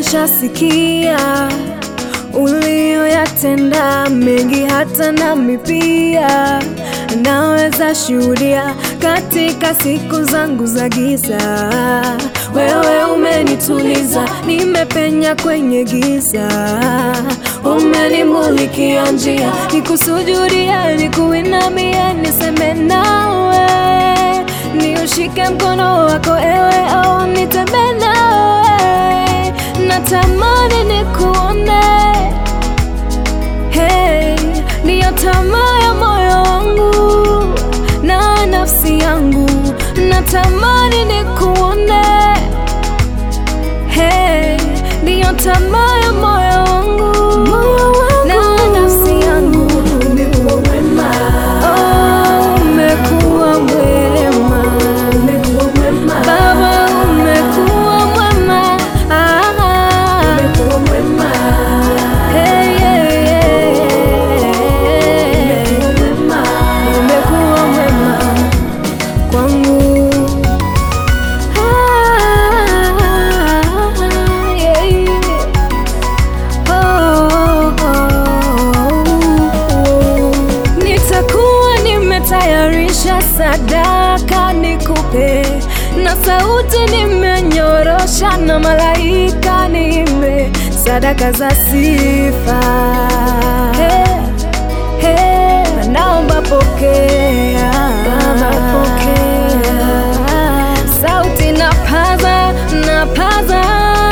nimeshasikia ulioyatenda mengi, hata nami pia naweza shuhudia katika siku zangu za giza. Wewe umenituliza, nimepenya kwenye giza, umenimulikia njia, nikusujudie, nikuinamie, niseme nawe, niushike mkono wako ewe, au nitembee nawe, natamani nikuone Hey, ndiyo tamaa ya moyo wangu na nafsi yangu, natamani nikuone. Hey, ndiyo tamaa ya moyo wangu na nafsi yangu. Oh, umekuwa mwema Baba, umekuwa mwema Ah, Hey, hey, hey. Umekuwa mwema kwangu. Ah, yeah. Oh, oh, oh. Nitakuwa nimetayarisha sadaka nikupe, na sauti nimenyorosha, na malaika nime sadaka za sifa. Hey, hey, naomba pokea, Baba pokea, sauti napaza, napaza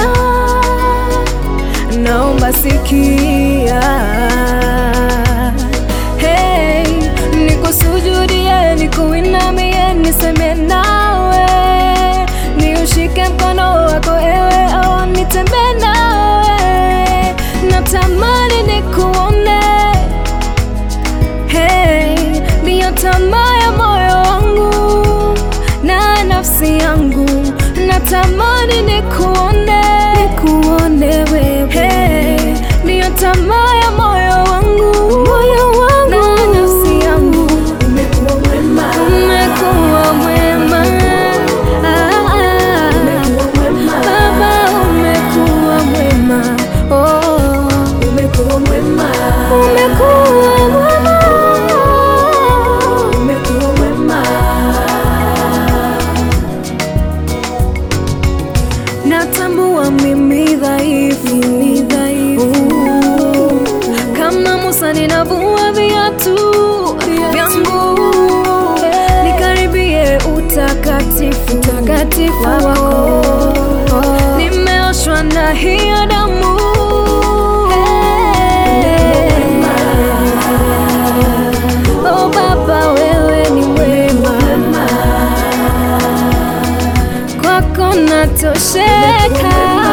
naomba sikia, hey, nikusujudie, nikuinamie, niseme nawe, niushike mkono wako ewe, au nitembee nawe, natamani nikuone, hey, ndiyo tamaa ya moyo wangu na nafsi yangu, natamani nikuone, nikuone wewe, hey, ndiyo tamaa ya moyo wangu, moyo wangu na nafsi yangu, umekuwa mwema, umekuwa mwema, ah, ah. Baba umekuwa mwema, oh, umekuwa mwema, umekuwa mwema, umekuwa mwema. Natambua mimi dhaifu, ni dhaifu. Kama Musa ninavua viatu vyangu, nikaribie utakatifu, utakatifu wako. Nimeoshwa na hiyo damu. Oh Baba, wewe ni mwema kwako natosheka.